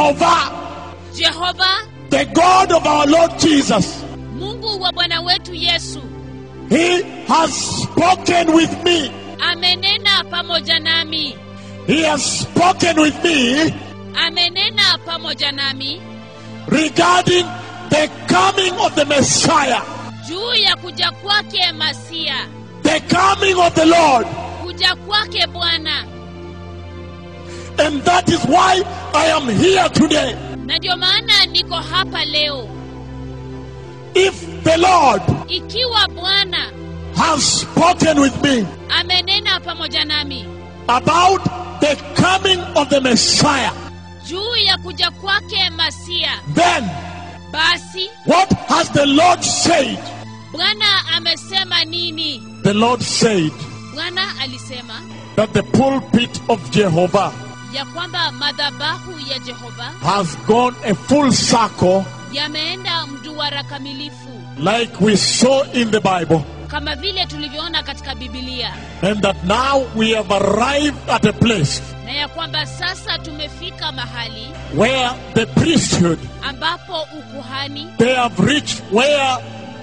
Jehovah, Jehova, the God of our Lord Jesus, Mungu wa Bwana wetu Yesu, He has spoken with me. amenena pamoja nami, He has spoken with me amenena pamoja nami regarding the coming of the Messiah, juu ya kuja kwake Masia, the coming of the Lord. kuja kwake Bwana. And that is why I am here today. Na ndio maana niko hapa leo. If the Lord Ikiwa Bwana has spoken with me amenena pamoja nami about the coming of the Messiah, juu ya kuja kwake Masia, then basi what has the Lord said? Bwana amesema nini? The Lord said Bwana alisema that the pulpit of Jehovah ya kwamba madhabahu ya Jehova has gone a full circle yameenda mduara kamilifu like we saw in the Bible, kama vile tulivyoona katika Biblia, and that now we have arrived at a place na ya kwamba sasa tumefika mahali where the priesthood ambapo ukuhani they have reached where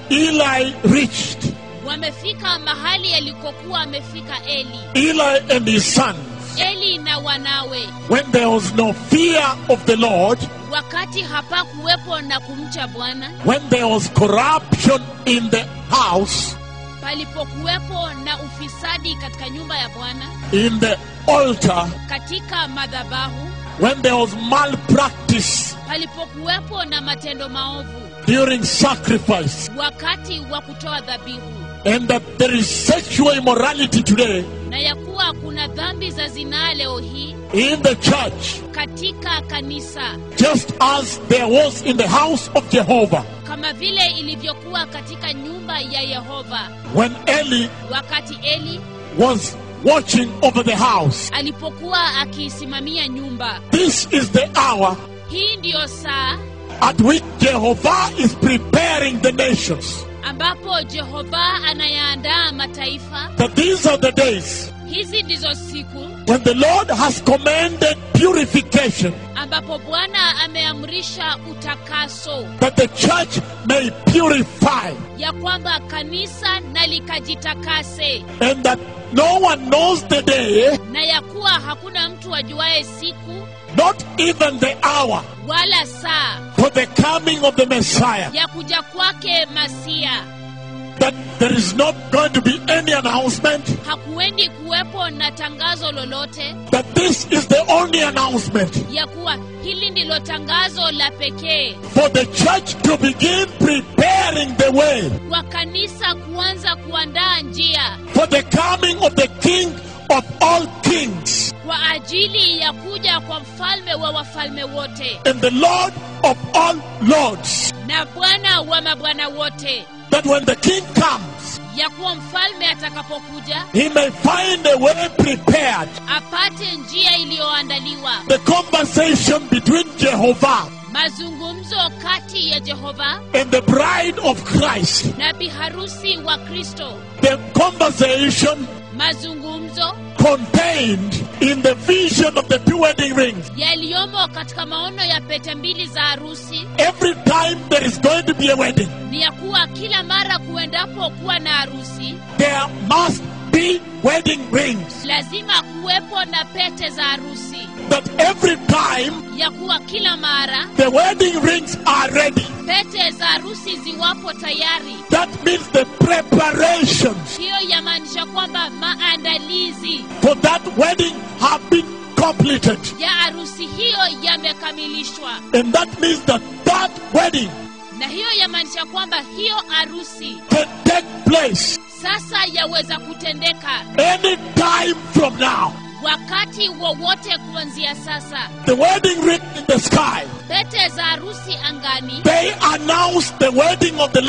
Eli reached. wamefika mahali alikokuwa amefika Eli, Eli and his sons. Eli na wanawe, When there was no fear of the Lord, wakati hapakuwepo na kumcha Bwana, when there was corruption in the house, palipokuwepo na ufisadi katika nyumba ya Bwana, in the altar, katika madhabahu, when there was malpractice palipokuwepo na matendo maovu during sacrifice, wakati wa kutoa dhabihu, and that there is sexual immorality today na ya kuwa kuna dhambi za zinaa leo hii in the church, katika kanisa, just as there was in the house of Jehovah kama vile ilivyokuwa katika nyumba ya Yehova when Eli wakati Eli was watching over the house. alipokuwa akiisimamia nyumba. This is the hour Hii ndiyo saa at which Jehovah is preparing the nations. ambapo Jehova anayaandaa mataifa. That these are the days Hizi ndizo siku when the Lord has commanded purification, ambapo Bwana ameamrisha utakaso, that the church may purify, ya kwamba kanisa na likajitakase, and that no one knows the day, na ya kuwa hakuna mtu ajuaye siku not even the hour, wala saa for the coming of the Messiah. ya kuja kwake Masia. That there is not going to be any announcement, Hakuendi kuwepo na tangazo lolote that this is the only announcement ya kuwa hili ndilo tangazo la pekee for the church to begin preparing the way kwa kanisa kuanza kuandaa njia for the coming of the King of all kings kwa ajili ya kuja kwa mfalme wa wafalme wote and the Lord of all lords. na Bwana wa mabwana wote, That when the King comes, ya kuwa mfalme atakapokuja he may find a way prepared. apate njia iliyoandaliwa, The conversation between Jehovah mazungumzo kati ya Jehova and the bride of Christ. na biharusi wa Kristo, The conversation mazungumzo contained in the vision of the two wedding rings. yaliyomo katika maono ya pete mbili za harusi Every time there is going to be a wedding, ni ya kuwa kila mara kuendapo kuwa na harusi there must be wedding rings. lazima kuwepo na pete za harusi, That every time ya kuwa kila mara the wedding rings are ready. pete za harusi ziwapo tayari. That means the preparations Hiyo yamaanisha kwamba maandalizi for that wedding have been completed. ya harusi hiyo yamekamilishwa, And that means that that wedding na hiyo yamaanisha kwamba hiyo harusi can take place sasa yaweza kutendeka any time from now. wakati wowote kuanzia sasa. The wedding ring in the sky, Pete za harusi angani they announce the wedding of the Lamb.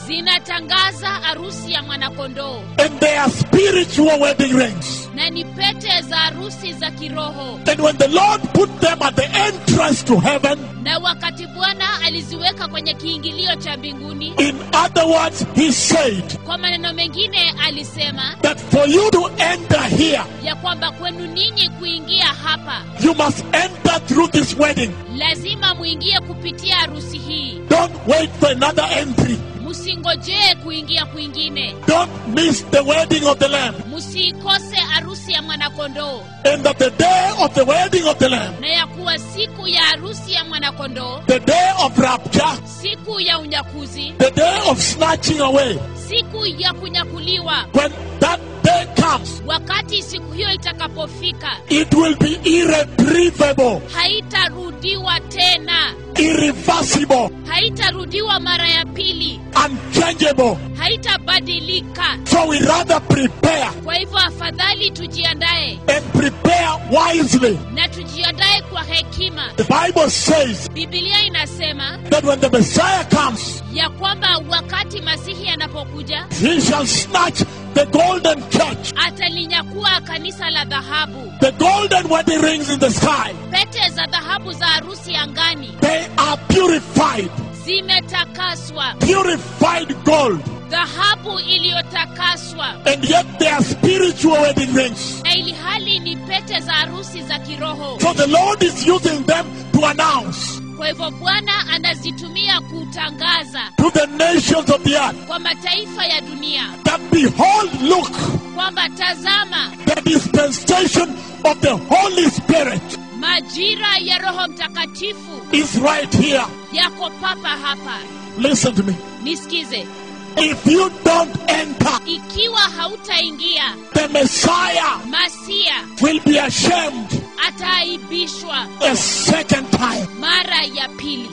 zinatangaza harusi ya mwanakondoo and they are spiritual wedding rings. na ni pete za harusi za kiroho And when the Lord put them at the entrance to heaven, na wakati bwana aliziweka kwenye kiingilio cha mbinguni in other words, He said kwa maneno mengine alisema that for you to enter here, ya kwamba kwenu ninyi kuingia hapa you must enter through this wedding. lazima muingie kupitia harusi hii Don't wait for another entry. msingojee kuingia kwingine Don't miss the wedding of the Lamb. msiikose harusi ya mwanakondoo And that the day of the wedding of the Lamb, na ya kuwa siku ya harusi ya mwanakondoo the day of rapture, siku ya unyakuzi the day of snatching away, siku ya kunyakuliwa when that day comes, wakati siku hiyo itakapofika it will be irretrievable, haitarudiwa tena irreversible, haitarudiwa mara ya pili unchangeable. haitabadilika So we rather prepare kwa hivyo afadhali tujiandae and prepare wisely. na tujiandae kwa hekima The Bible says bibilia inasema that when the Messiah comes, ya kwamba wakati masihi anapokuja he shall snatch the golden church, atalinyakua kanisa la dhahabu the golden wedding rings in the sky. pete za dhahabu za harusi angani They are purified, zimetakaswa purified gold, dhahabu iliyotakaswa and yet they are spiritual wedding rings. na ili hali ni pete za harusi za kiroho So the Lord is using them to announce kwa hivyo bwana anazitumia kutangaza to the nations of the earth kwa mataifa ya dunia that behold, look, kwamba tazama the dispensation of the Holy Spirit majira ya roho mtakatifu is right here. yako papa hapa Listen to me. nisikize If you don't enter, ikiwa hautaingia the Messiah masia will be ashamed ataaibishwa a second time. mara ya pili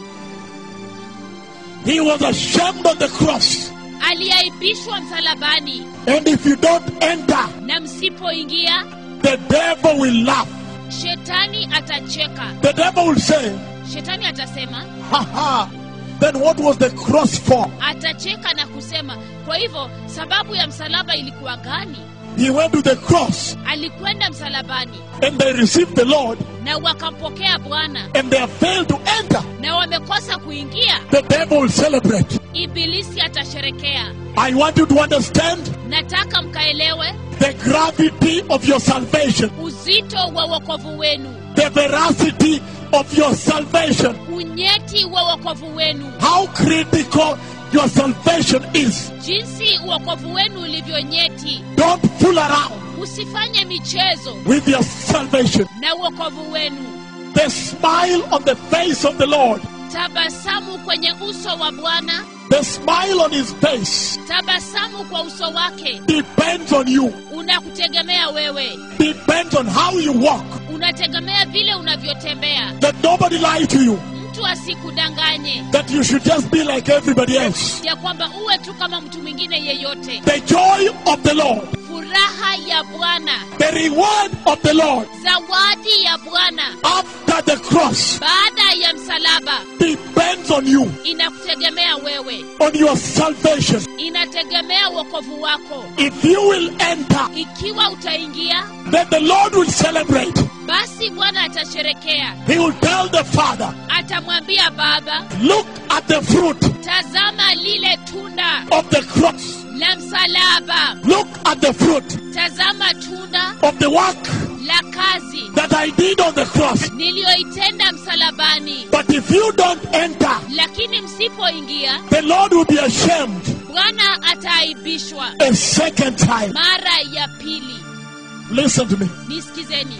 He was ashamed on the cross. aliaibishwa msalabani And if you don't enter, na msipoingia the devil will laugh. shetani atacheka The devil will say, shetani atasema Ha ha, then what was the cross for? atacheka na kusema kwa hivyo sababu ya msalaba ilikuwa gani He went to the cross alikwenda msalabani and they received the Lord na wakampokea bwana and they have failed to enter. na wamekosa kuingia The devil will celebrate. ibilisi atasherekea I want you to understand nataka mkaelewe the gravity of your salvation, uzito wa wokovu wenu the veracity of your salvation, unyeti wa wokovu wenu how critical your salvation is. jinsi wokovu wenu ulivyo nyeti Don't fool around usifanye michezo with your salvation. na wokovu wenu The smile on the face of the Lord, tabasamu kwenye uso wa bwana the smile on his face tabasamu kwa uso wake depends on you, unakutegemea wewe depends on how you walk. unategemea vile unavyotembea That nobody lie to you, mtu asikudanganye that you should just be like everybody else. ya kwamba uwe tu kama mtu mwingine yeyote The joy of the Lord, furaha ya bwana the reward of the Lord zawadi ya bwana after the cross baada ya msalaba depends on you, inakutegemea wewe on your salvation. inategemea wokovu wako If you will enter, ikiwa utaingia then the Lord will celebrate. basi bwana atasherekea He will tell the Father, atamwambia baba Look at the fruit tazama lile tunda of the cross. la msalaba Look at the fruit tazama tunda of the work la kazi that I did on the cross. niliyoitenda msalabani But if you don't enter, lakini msipoingia the Lord will be ashamed bwana ataaibishwa a second time. mara ya pili Listen to me. nisikizeni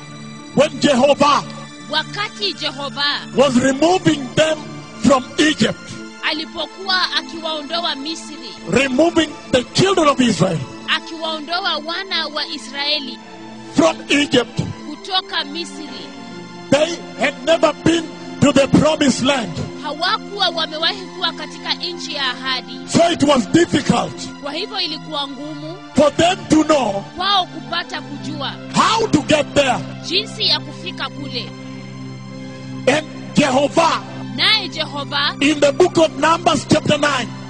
When Jehovah wakati jehova was removing them from Egypt, alipokuwa akiwaondoa misri removing the children of Israel akiwaondoa wana wa israeli from Egypt, kutoka misri they had never been to the promised land. hawakuwa wamewahi kuwa katika nchi ya ahadi So it was difficult kwa hivyo ilikuwa ngumu for them to know kwao kupata kujua how to get there. jinsi ya kufika kule And Jehovah, naye jehova in the book of Numbers, chapter 9,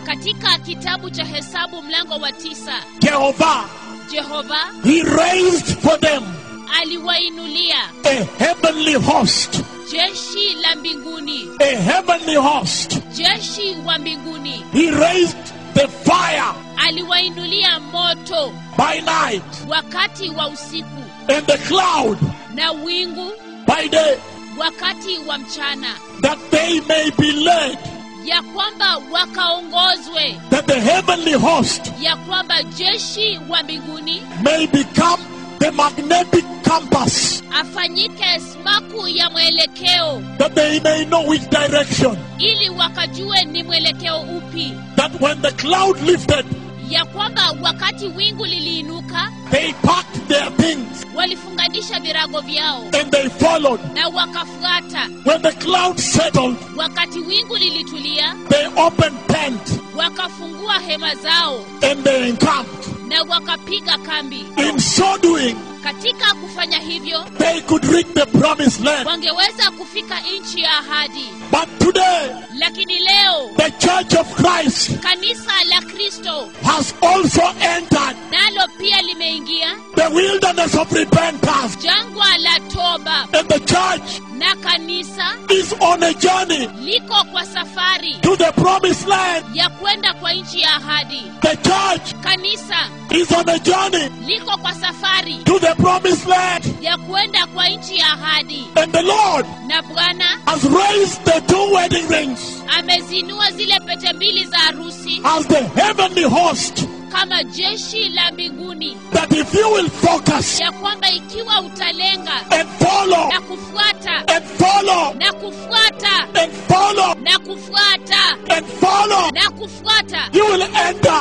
katika kitabu cha hesabu mlango wa tisa Jehovah, jehova he raised for them aliwainulia a heavenly host, jeshi la mbinguni a heavenly host. jeshi wa mbinguni He raised the fire aliwainulia moto by night wakati wa usiku and the cloud na wingu by day, wakati wa mchana that they may be led, ya kwamba wakaongozwe that the heavenly host ya kwamba jeshi wa mbinguni may become the magnetic compass, afanyike smaku ya mwelekeo that they may know which direction. ili wakajue ni mwelekeo upi That when the cloud lifted, ya kwamba wakati wingu liliinuka they packed their things walifunganisha virago vyao and they followed. na wakafuata When the cloud settled, wakati wingu lilitulia they opened tent wakafungua hema zao and they encamped. na wakapiga kambi In so doing, katika kufanya hivyo they could reach the promised land. wangeweza kufika nchi ya ahadi But today, lakini leo the Church of Christ kanisa la kristo has also entered nalo pia limeingia the wilderness of repentance. jangwa la toba And the church na kanisa is on a journey liko kwa safari to the promised land. ya kwenda kwa nchi ya ahadi The church kanisa is on a journey liko kwa safari to the promised land. ya kwenda kwa nchi ya ahadi And the Lord na bwana has raised the two wedding rings amezinua zile pete mbili za harusi as the heavenly host. kama jeshi la mbinguni That if you will focus ya kwamba ikiwa utalenga and follow na kufuata and follow na kufuata and follow na kufuata and follow, na kufuata you will enter